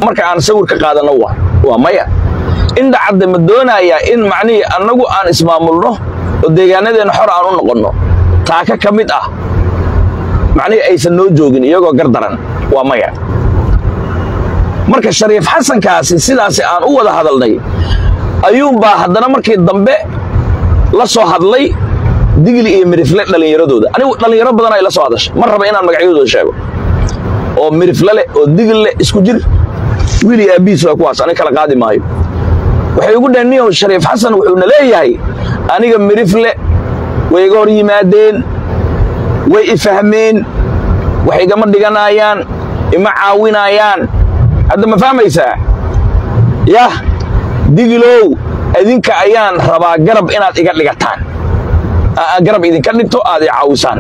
marka aan sawir ka qaadano waa waa maya indha cadde ma doonayaa in macnihii annagu aan ismaamulno oo deegaanadeenna xor aan u noqonno taaka ka mid ah macnihii aysan noo joogin iyagoo gardaran waa maya marka shariif xasankaasi sidaasi aan u wada hadalnay ayuunbaa haddana markii dambe la soo hadlay digli iyo mirifle dhallinyaradooda anigu dhallinyaro badan ay la soo hadashay ma raba inaan magacyadooda sheego oo mirifle leh oo digil leh isku jir wiil iyo aabbihiis waa kuwaas aniga kala qaadi maayo waxay ugu dhaheen niyow shariif xasan wuxuuna leeyahay aniga mirifle way iga hor yimaadeen way i fahmeen wax igama dhiganaayaan ima caawinaayaan hadda ma fahmaysaa yah digilow idinka ayaan rabaa garab inaad iga dhigataan garab idinka dhigto aad i caawisaan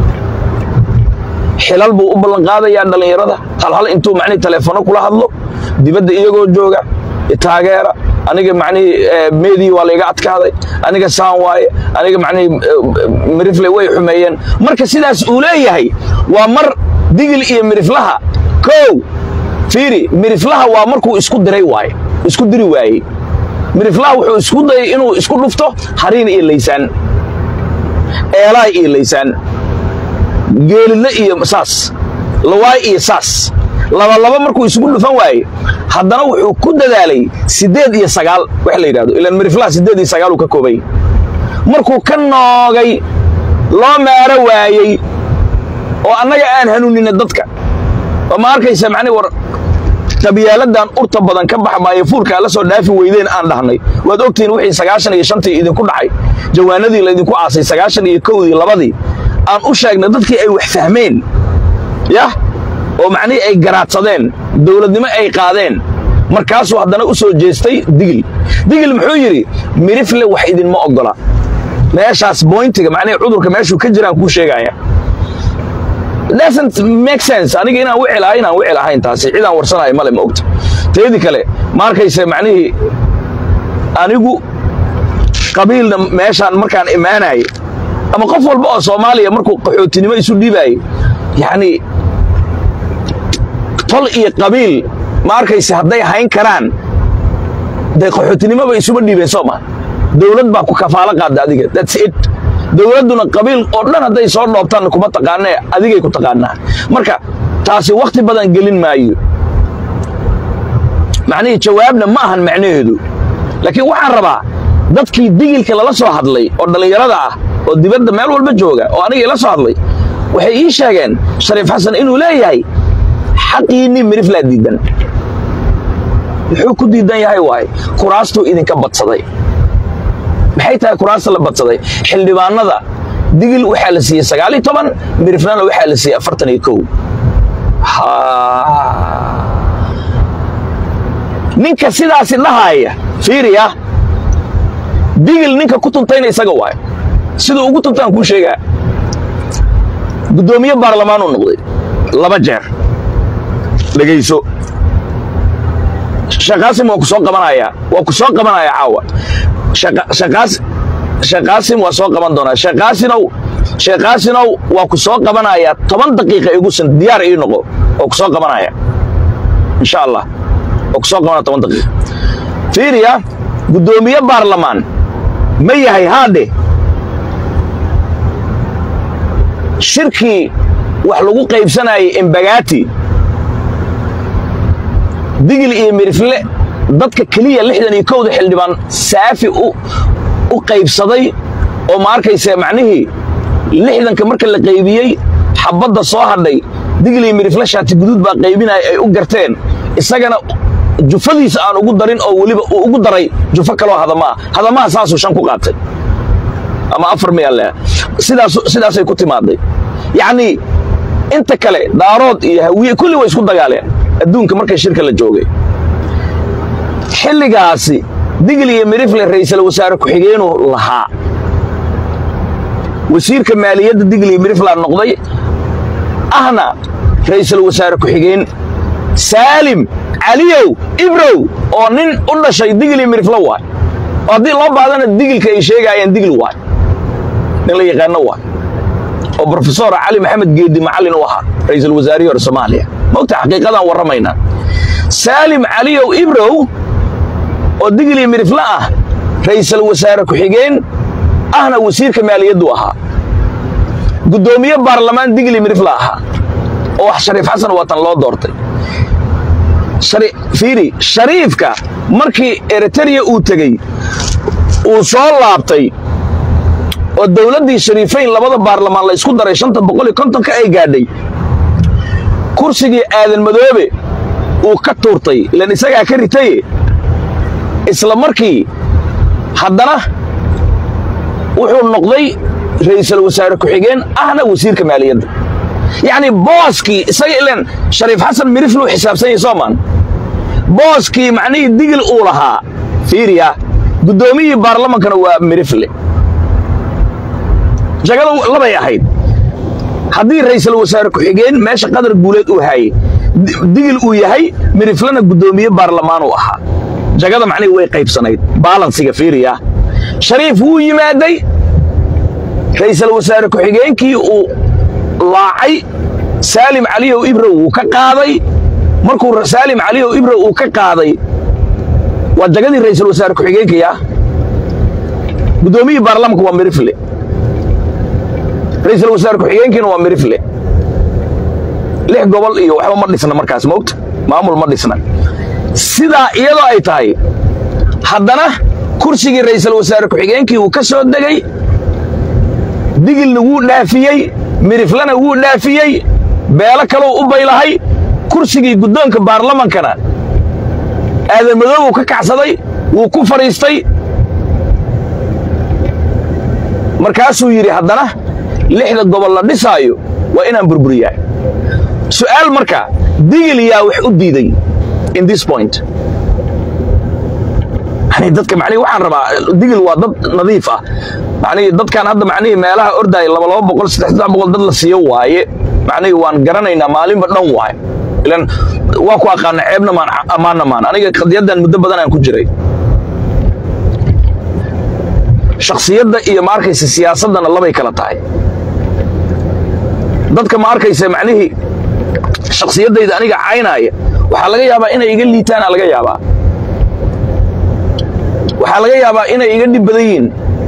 xilal buu u ballanqaadayaa dhallinyarada halhal intuu macnihii taleefono kula hadlo dibadda iyagoo jooga taageera aniga macnihii meedii waa layga adkaaday aniga saan waaye aniga macnihii mirifle way xumeeyeen marka sidaas uu leeyahay waa mar digil iyo miriflaha kow fiiri miriflaha waa markuu isku diray waaye isku diri waayey miriflaha wuxuu isku dayay inuu isku dhufto hariin iyo laysaan eelaay iyo laysaan geelidle iyo saas lawaay iyo saas labalaba markuu isugu dhufan waaye haddana wuxuu ku dadaalay siddeed iyo sagaal wax la yidhahdo ilaan miriflaha siddeed iyo sagaal uu ka koobay markuu ka noogay loo meero waayey oo annaga aan hanuunina dadka oo ma arkaysa macnihi war qabyaaladan urta badan ka bax maayo fuulkaa la soo dhaafi weydeen aan dhahnay waad ogtihiin wixii sagaashan iyo shantii idinku dhacay jawaanadii laydinku aasay sagaashan iyo kowdii labadii aan u sheegnay dadkii ay wax fahmeen yah oo macnihii ay garaadsadeen dowladnimo ay qaadeen markaasuu haddana u soo jeestay digil digil muxuu yidhi mirifle wax idinma oggola meeshaas boyntiga macnihii cudurka meeshuu ka jiraan kuu sheegaya doesn't make sense aniga inaan wici lahay inaan wici lahayn taasi cidaan warsanayo male ma ogta teedii kale ma arkaysa macnihii anigu qabiilna meeshaan markaan imaanayay ama qof walba oo soomaaliya markuu qaxootinimo isu dhiibaayey yacni tol iyo qabiil ma arkaysa hadday hayn karaan dee qaxootinimoba isuma dhiibeen soo ma dowlad baa ku kafaalo qaadda adiga that's it dowladduna qabiil oo dhan hadday soo dhoobtaan kuma taqaanee adigay ku taqaanaa marka taasi wakhti badan gelin maayo macnihii jawaabna ma ahan macnaheedu laakiin waxaan rabaa dadkii digilka lala soo hadlay oo dhallinyarada ah oo dibadda meel walba jooga oo anigii la soo hadlay waxay ii sheegeen shariif xasan inuu leeyahay xaqiinnii miriflaa diidan muxuu ku diidan yahay waaye kuraastuu idinka badsaday maxay tahay kuraasta la badsaday xildhibaanada digil waxaa la siiyey sagaal iyo toban miriflana waxaa la siiyey afartan iyo kow ninka sidaasi dhahaaya fiiriya digil ninka ku tuntayna isaga waayo siduu ugu tuntaan kuu sheegaa guddoomiye baarlamaanuu noqday laba jeer dhegayso shaqaasim waa ku soo qabanayaa waa ku soo qabanayaa caawa sheekaasim waa soo qaban doonaa sheekaasinow sheekaasinow waa ku soo qabanayaa toban daqiiqa igusan diyaar ii noqo oo ku soo qabanaya insha allah waa ku soo qabanaya toban daqiiqa fiiriya guddoomiye baarlamaan ma yahay haadhe shirkii wax lagu qaybsanayay embagaati digil iyo mirifle dadka keliya lixdan iyo kowda xildhibaan saafi u qaybsaday oo ma arkaysa macnihii lixdanka marka la qaybiyey xabbadda soo hadhay digil iyo mirifle shaati guduud baa qaybinaya ay u garteen isagana jufadiisa aan ugu darin oo weliba uu ugu daray jufo kaloo hadamaa hadamaha saasuu shan ku qaatay ama afar miyaale sidaasay ku timaaday yacnii inta kale daarood iyo hawiye kulli way isku dagaaleen adduunka markay shirka la joogay xilligaasi digil iyo mirifle ra'iisul wasaare ku-xigeenuu lahaa wasiirka maaliyadda digil iyo miriflaa noqday ahna ra'iisul wasaare ku-xigeen saalim caliyow ibrow oo nin u dhashay digil iyo miriflo waay oo haddii loo baadana digilka ay sheegaayeen digil waay nin la yaqaano waay oo brofesor cali maxamed geedi macallin u ahaa ra'iisul wasaarihii hore soomaaliya mogta xaqiiqadaan warramaynaa saalim caliyow ibrow oo digli midifle ah ra'iisul wasaare ku-xigeen ahna wasiirka maaliyaddu ahaa guddoomiye baarlamaan digli midifle ahaa oo wax shariif xasan watan loo doortay fiiri shariifka markii eritreya uu tegey uu soo laabtay oo dowladdii shariifayn labada baarlamaan la isku daray shanta boqol iyo kontonka ay gaadhay kursigii aadan madoobe uu ka tuurtay ilan isagaa ka ritaye isla markii haddana wuxuu noqday ra'iisul wasaare ku-xigeen ahna wasiirka maaliyadda yacni booskii isaga ilan shariif xasan mirifluu xisaabsan yahay soomaan booskii macnihii digil uu lahaa fiiriya guddoomiyihii baarlamankana waa mirifle jagada labay ahayd haddii ra'iisul wasaare ku-xigeen meesha qadar guuleed uu haayey digil uu yahay miriflena guddoomiye baarlamaan uu ahaa jagada macnihii way qaybsanayd baalansiga fiiriya shariif wuu yimaaday ra'iisul wasaare ku-xigeenkii uu laacay saalim caliyow ibrow wuu ka qaaday markuu saalim caliyow ibrow uu ka qaaday waa jagadii ra'iisul wasaare ku-xigeenkii ah guddoomiyihii baarlamanka waa mirifle ra'iisul wasaare ku-xigeenkiina waa mirifle lix gobol iyo waxba ma dhisna markaas moogta maamul ma dhisna sidaa iyadoo ay tahay haddana kursigii ra'iisul wasaare ku-xigeenkii uu ka soo degay digilna wuu dhaafiyey miriflena wuu dhaafiyey beelo kalou u baylahay kursigii guddoonka baarlamankana aadan madoobuu ka kacsaday wuu ku fadhiistay markaasuu yidhi haddana lixda gobol la dhisaayo waa inaan burburiyaa su'aal marka digil yaa wax u diiday in this point yani dadka macnihi waxaan rabaa digil waa dad nadiif ah macnihi dadkan hadda macnihii meelaha ordaaya laba laba boqol saddex saddex boqol dad la siiyo waaye macnihii waan garanaynaa maalinba dhan waaye ilan waa ku aqaana ceebna maan ammaanna maan aniga qadiyaddan muddo badan aan ku jiray shakhsiyadda iyo ma arkaysa siyaasaddana labay kala tahay dadka ma arkaysa macnihii shakhsiyaddayda aniga caynaaya waxaa laga yaabaa inay iga liitaana laga yaabaa waxaa laga yaabaa inay iga dhib badan yihiin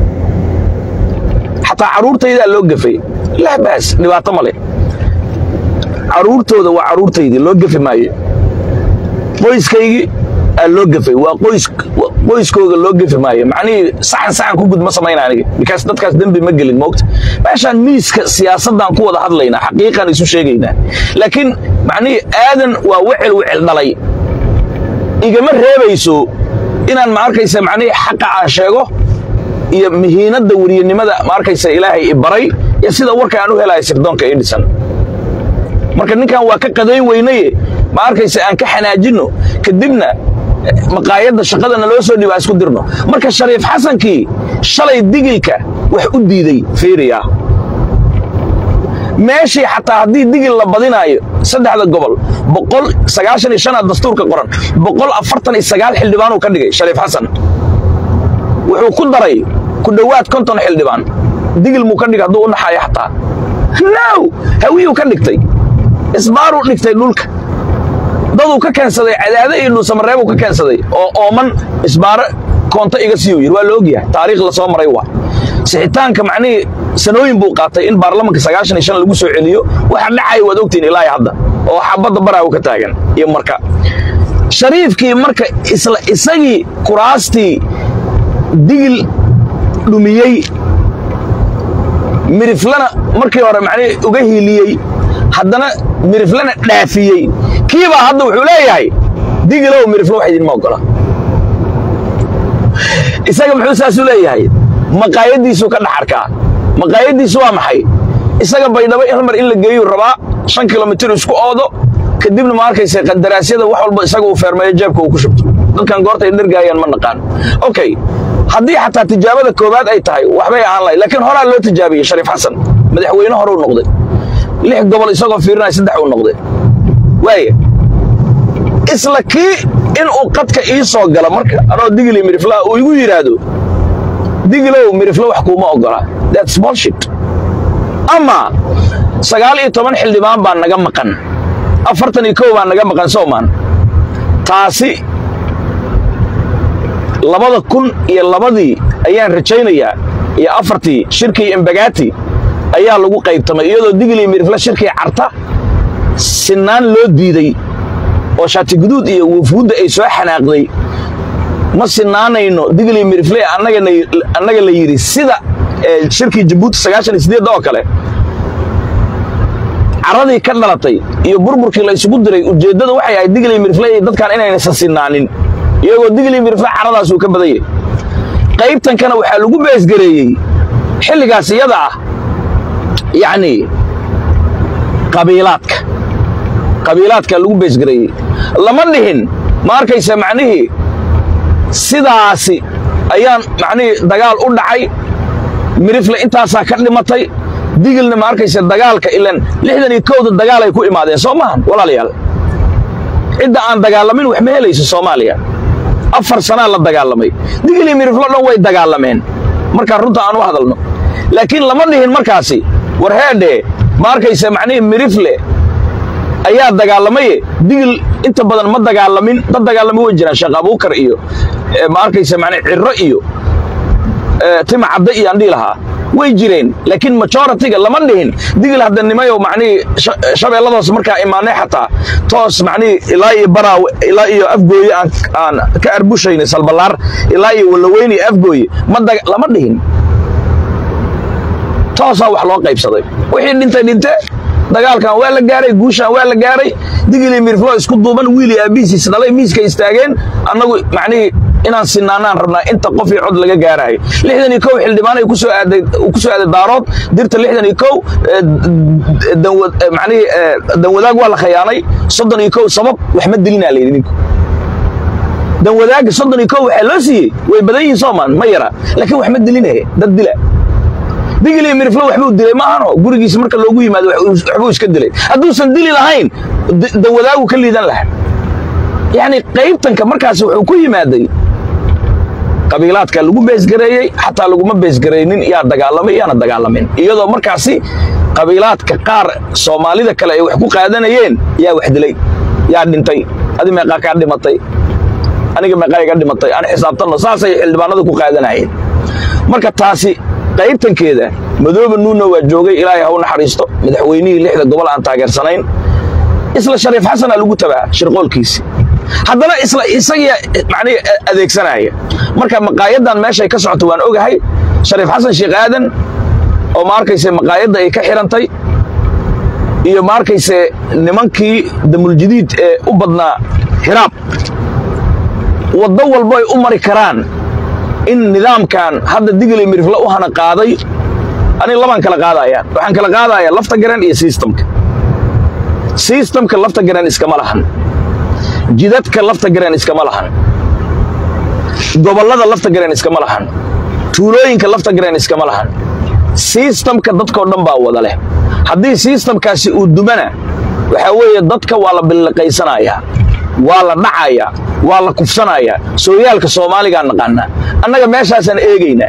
xataa carruurtaydaa loo gafay laa baas dhibaato ma leh carruurtooda waa carruurtaydii loo gafi maayo qoyskaygii aa loo gafay waa qoyskooga loo gafi maayo macnihii saxan saxan ku gud ma samayna aniga bikaas dadkaas dembi ma gelin moogta meeshaan miiska siyaasaddaan ku wada hadlaynaa xaqiiqaan isu sheegaynaa laakiin macnihii aadan waa wecel wecel dhalay igama reebayso inaan ma arkaysa macnihii xaqa aan sheego iyo mihiinadda weriyanimada ma arkaysa ilaahay i baray iyo sida warka aan u helayo sirdoonka ii dhisan marka ninkan waa ka qadayn weynaye ma arkaysa aan ka xanaajinno kadibna maqaayadda shaqadana loo soo dhiba isku dirno marka shariif xasankii shalay digilka wax u diiday fiiriya meeshii xataa haddii digil la badinaayo saddexda gobol boqol sagaashan iyo shanaad dastuurka qoran boqol afartan iyo sagaal xildhibaanuu ka dhigay shariif xasan wuxuu ku daray ku dhowaad konton xildhibaan digil muu ka dhigay hadduu u naxaayo xataa now hawiyuu ka dhigtay isbaaruu dhigtay dhulka daduu ka keensaday cadaade iyo dhuusamareebuu ka keensaday oo ooman isbaaro koonto iga siiyuu yidhi waa la ogyahay taariikh la soo maray waa sixitaanka macnihii sanooyin buu qaatay in baarlamanka sagaashan iyo shan lagu soo celiyo waxa dhacaya waad ogtihin ilaahi hadda oo xabadda baraagu ka taagan iyo marka shariifkii marka isla isagii kuraastii digil dhumiyey miriflana markii hore macnihii uga hiiliyey haddana miriflana dhaafiyey kiibaa hadda wuxuu leeyahay digilow miriflo wax idinma ogola isaga muxuu saasuu leeyahay maqaayaddiisuu ka dhaxarkaa maqaayaddiisu waa maxay isaga baydhabo hal mar in la geeyuu rabaa shan kilomitir isku oodo kadibna ma arkaysa qandaraasyada wax walba isaga uu feermeeyo jeebka uu ku shubto dadkan goortay dhergaayaan ma naqaan okay haddii xataa tijaabada koowaad ay tahay waxbay ahaan lahay laakiin horaa loo tijaabiyey shariif xasan madaxweyne horeu noqday lix gobol isagoo fiirinaya saddex uu noqday waaya isla kii inuu qadka ii soo galo marka anoo digili miriflaa uu igu yidhaahdo digilow miriflo wax kuuma ogola that's bullshit ama sagaal iyo toban xildhibaan baa naga maqan afartan iyo kow baa naga maqan soomaan taasi labada kun iyo labadii ayaan rajaynayaa iyo afartii shirkii embagati ayaa lagu qaybtamay iyadoo digli mirifle shirkii carta sinaan loo diiday oo shaati guduud iyo wufuudda ay soo xanaaqday ma sinaanayno digli mirifle annaga la yidhi sida shirkii jabuuti sagaashan iyo sideedda oo kale caradii ka dhalatay iyo burburkii la isugu diray ujeeddada waxay ahayd digli mirifle iyo dadkan inaynaysan sinaanin iyagoo digli mirifle caradaas uu ka badan yahay qaybtankana waxaa lagu beesgareeyey xilligaas iyada ah yacnii qabiilaadka qabiilaadka lagu beesgareeyey lama dhihin ma arkaysa macnihii sidaasi ayaan macnihii dagaal u dhacay mirifle intaasaa ka dhimatay digilna ma arkaysa dagaalka ilan lixdan iyo kowda dagaalay ku imaadeen soo maahan walaalayaal cidda aan dagaalamin wax ma helayso soomaaliya afar sanaa la dagaalamay digil iyo miriflo dhan way dagaalameen markaa runta aan u hadalno laakiin lama dhihin markaasi war heedhee ma arkaysa macnihii mirifle ayaa dagaalamaye digil inta badan ma dagaalamin dad dagaalama way jiraan sheekh abuukar iyo ma arkaysa macnii cirro iyo tima cadde iyo aan dhihi lahaa way jireen laakiin majoritiga lama dhihin digil haddanimayo macnihii shabeelladaas markaa imaanay xataa toos macnihii ilaa iyo baraaw ilaa iyo afgooye aan aan ka arbushaynay salballaar ilaa iyo wallaweyne iyo afgooye ma lama dhihin toosaa wax loo qaybsaday wixii dhintay dhinte dagaalkan waa la gaaray guushan waa la gaaray digili mirflo isku duuban wiili aabiisiis dhalay miiska istaageen annagu macnihii inaan sinaanaan rabnaa inta qof iyo cod laga gaaraayo lixdan iyo kow xildhibaan ay kusoo aaday ku soo aaday daarood dirta lixdan iyo kow macnihii danwadaag waa la khayaanay soddon iyo kow sabab wax ma dilinaa layidhi ninku danwadaaga soddon iyo kow waxaa loo siiyey way badan yihiin soomaan ma yara laakiin wax ma dilinahe dad dila digil iyo miriflo waxbuu dilay maahano gurigiisa marka loogu yimaado waxbuu iska dilay hadduusan dili lahayn danwadaagu ka liidan lahaa yacni qaybtanka markaas wuxuu ku yimaaday qabiilaadka lagu beesgareeyey xataa laguma beesgaraynin yaa dagaalamay yaana dagaalamin iyadoo markaasi qabiilaadka qaar soomaalida kale ay wax ku qaadanayeen yaa wax dilay yaa dhintay adi meeqaa kaa dhimatay aniga meeqaa iga dhimatay aan xisaabtanno saasay xildhibaanadu ku qaadanayeen marka taasi qaybtankeeda madooba nuuna waa joogay ilaahay ha u naxariisto madaxweynihii lixda gobol aan taageersanayn isla shariif xasanaa lagu tabaa shirqoolkiisi haddana isla isagiya macnihi adeegsanaya marka maqaayaddan meeshay ka socoto waan ogahay shariif xasan sheekh aadan oo ma arkayse maqaayadda ay ka xidhantay iyo ma arkayse nimankii damuljadiid ee u badnaa hiraab waddo walbo ay u mari karaan in nidaamkan hadda digili mirifle u hana qaaday aniga labaan kala qaadayaan waxaan kala qaadayaa lafta garan iyo sistamka sistamka lafta garan iskama lahan jidadka lafta garan iskama lahan gobollada lafta garan iskama lahan tuulooyinka lafta garan iskama lahan sistamka dadkao dhan baa wada leh haddii sistamkaasi uu dumana waxaa weeye dadka waa la billiqaysanayaa waa la dhacayaa waa la kufsanayaa sooyaalka soomaaligaa naqaanaa annaga meeshaasaan eegaynaa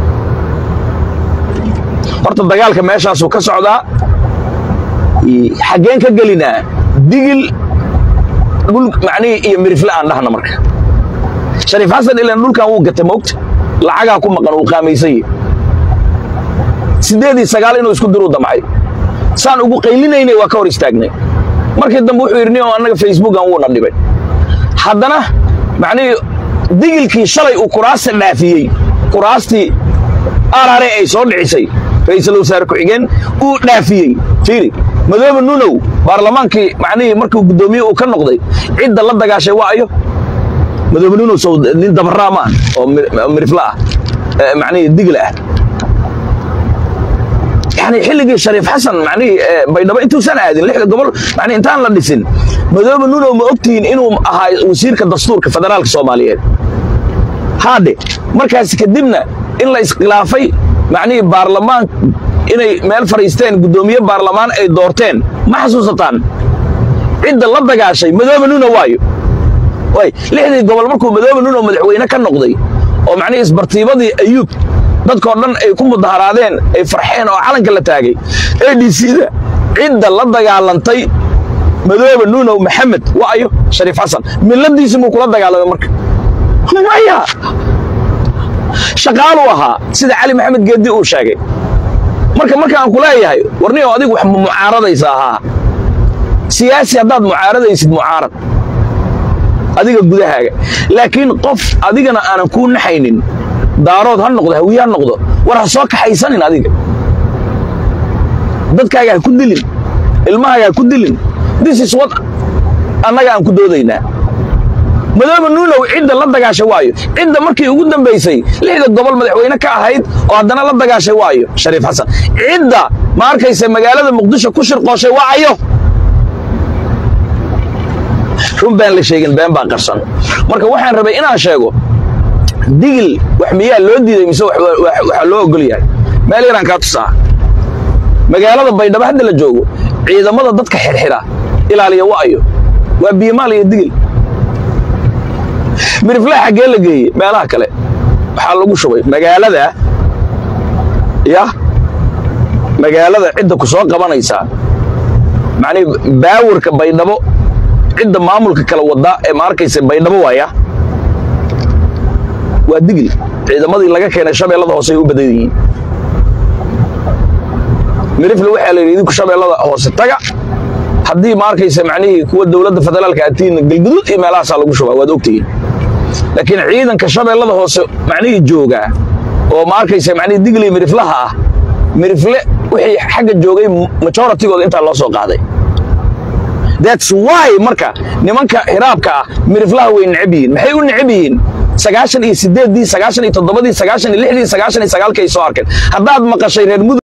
horta dagaalka meeshaasuu ka socdaa xaggeen ka gelinaa digil dhul macnihii iyo mirifle aan dhahna marka shariif xasan ilan dhulkan wuu gata moogta lacagaa ku maqan uu qaamaysanye siddeed iyo sagaal inuu isku diruu damcay saan ugu qaylinaynay waa ka hor istaagnay markii dambe wuxuu yidhi nin oo annaga facebookan wuuna dhibay haddana macnihii digilkii shalay uu kuraasta dhaafiyey kuraastii arare ay soo dhicisay ra'iisul wasaare ku-xigeen uu dhaafiyey fiiri madoobe nunow baarlamaankii macnihii markuu guddoomiye uu ka noqday cidda la dagaashay waa ayo madoobe nunow sow nin dabaraa ma ah oo mirifla ah macnihii digil ah yani xilligii shariif xasan macnihii baydhabo intuusan aadin lixda gobol mani intaan la dhisin madoobe nunow ma ogtihiin inuu ahaa wasiirka dastuurka federaalka soomaaliyeed haadhe markaas kadibna in la iskhilaafay macnihii baarlamaan inay meel fadhiisteen guddoomiye baarlamaan ay doorteen ma xasuusataan cidda la dagaashay madoobe nunow waayo way lixdii gobol markuu madoobe nunow madaxweyne ka noqday oo macnihii isbartiibadii ayuub dadkoo dhan ay ku mudaharaadeen ay farxeen oo calanka la taagay a d c-da cidda la dagaalantay madoobe nuunow maxamed waayo shariif xasan miladiisi muu kula dagaalamay marka maya shaqaaluu ahaa sida cali maxamed geeddi uu sheegay marka markaan ku leeyahay warniyow adigu wax mucaaradaysa ahaa siyaasi haddaad mucaaradaysid mucaarad adiga gudahaaga laakiin qof adigana aanan kuu naxaynin daarood ha noqdo hawiye ha noqdo war ha soo kaxaysanin adiga dadkaaga ha ku dilin ilmahaaga ha ku dilin this is what annaga aan ku doodaynaa madoobe nuunow cidda la dagaashay waayo cidda markii ugu dambaysay lixda gobol madaxweyne ka ahayd oo haddana la dagaashay waayo shariif xasan cidda ma arkaysa magaalada muqdisho ku shirqooshay waayo run baan la sheegin been baa qarsan marka waxaan rabay inaan sheego digil wax miyaa loo diiday mise waxaa loo ogol yahay meel yaraan kaa tusaa magaalada baydhabo hadda la joogo ciidamada dadka xirxira ilaaliya wa'ayo waa biimaal iyo digil miriflaa xaggee la geeye meelaha kale waxaa lagu shubay magaalada ya magaalada cidda ku soo qabanaysaa macnihi baawirka baydhabo cidda maamulka kala wadaa ee ma arkaysa baydhabo waaya waa digil ciidamadii laga keenay shabeellada hoose ay u badan yihiin mirifle waxaa la yidhi idinku shabeellada hoose taga haddii ma arkaysa macnihii kuwa dowladda federaalka atiina galguduud iyo meelahaasaa lagu shubaa waad ogtihiin laakiin ciidanka shabeellada hoose macnihii joogaa oo ma arkaysa macnihii digil iyo miriflaha ah mirifle wixii xagga joogay majoritigooda intaa loo soo qaaday that's why marka nimanka hiraabka ah miriflaha way necab yihiin maxay u necab yihiin sagaashan iyo sideeddii sagaashan iyo toddobadii sagaashan iyo lixdii sagaashan iyo sagaalkii ay soo arkeen haddaad maqashay reer mudug